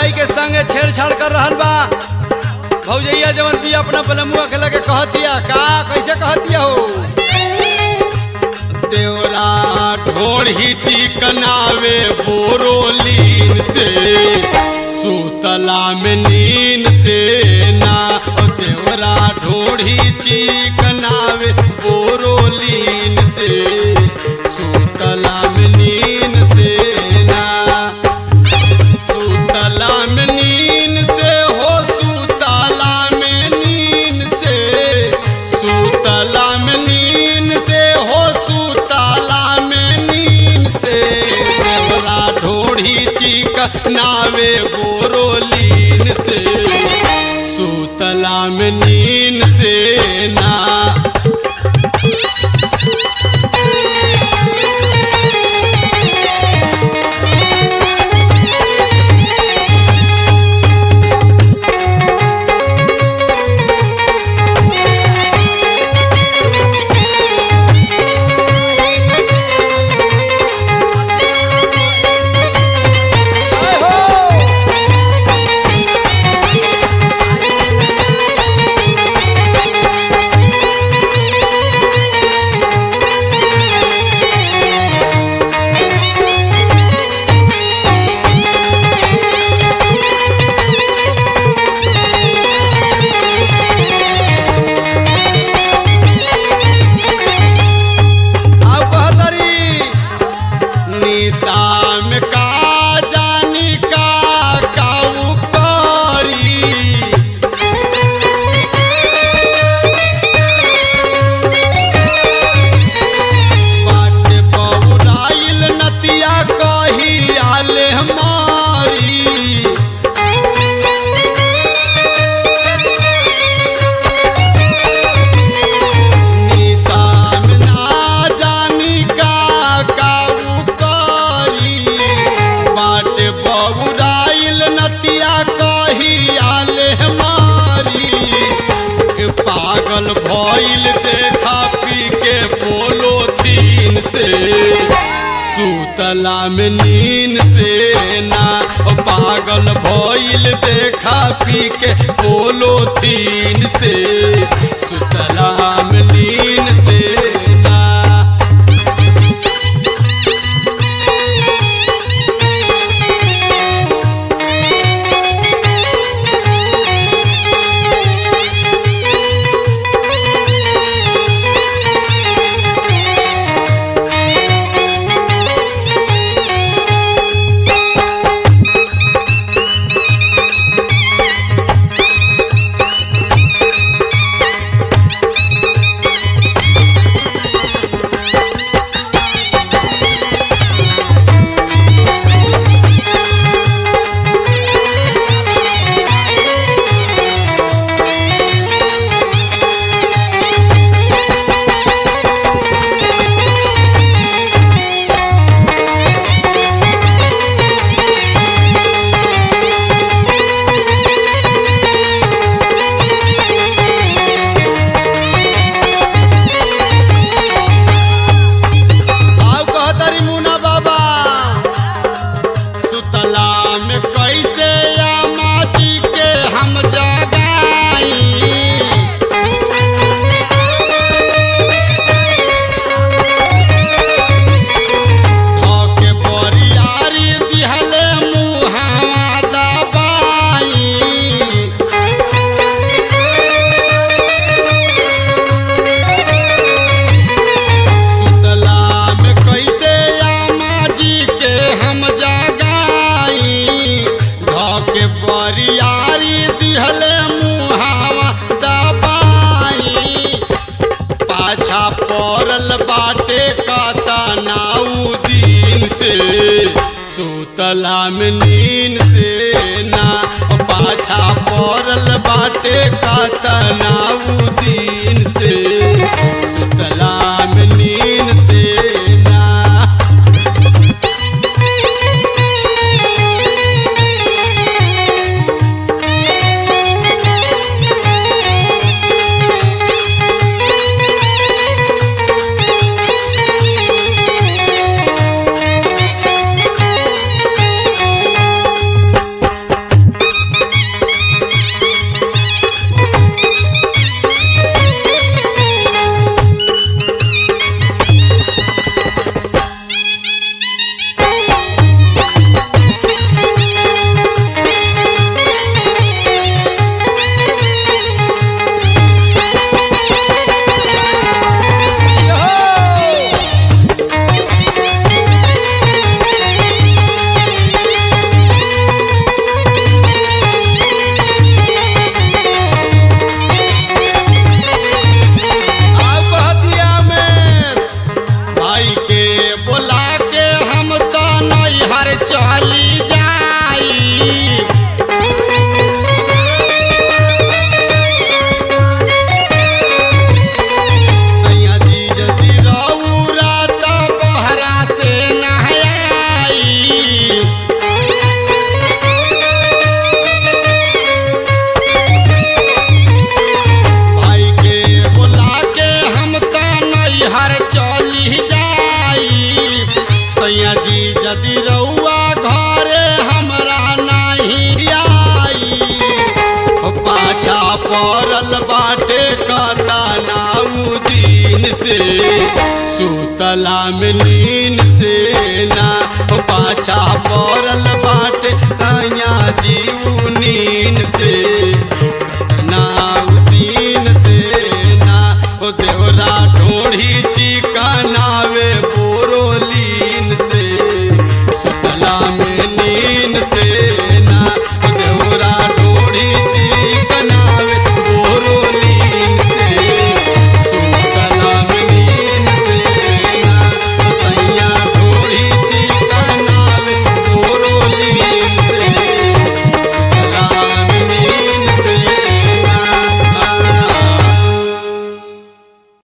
भौजाई के संगे छेड़छाड़ कर रहल बा भौजैया जवन भी अपना बलमुआ के लगे कहतिया का कैसे कहतिया हो देवरा ढोढ़ी चिकनावे बोरोलीन से सुतला में नीन से ना ओ देवरा ढोढ़ी चिकनावे बोरोलीन से सुतला में नीन से ना सुतला में नीन से हो सुतला में नीन से सुतला में नीन से हो सुतला में नीन से देवरा ढोढ़ी चिक नावे बोरोलीन से सुतला में नीन से ना जय हो आउ कहतरी निशाम का जानी का काऊ करी बाट बहुराइल नतिया कही आले हमारी निशान ना जानी का काऊ करी बाट बहुराइल नतिया कही आले हमारी ए पागल भइल देखा पी के बोलो तीन से सुतला में नीन से ना ओ पागल भइल देखा पी के बोलो तीन से सुतला में नीन से ना आउ कहतरी मुना बाबा सुतला में कैसे या माटी के हम जगाई धोके बरियारी दिहले मुहावा दबाई सुतला में कैसे आमा जी के हम जगाई धोके बरियारी दिहले मुहावा दबाई पाछा पड़ल बाटे काता नाऊ दिन से सुतला में नीन से ना पाछा पड़ल बाटे काता नाऊ दिन से सुतला में नीन से ना पड़ल बाटे कता नाऊ दिन से सुतला में नीन से ना ओ पाछा पड़ल बा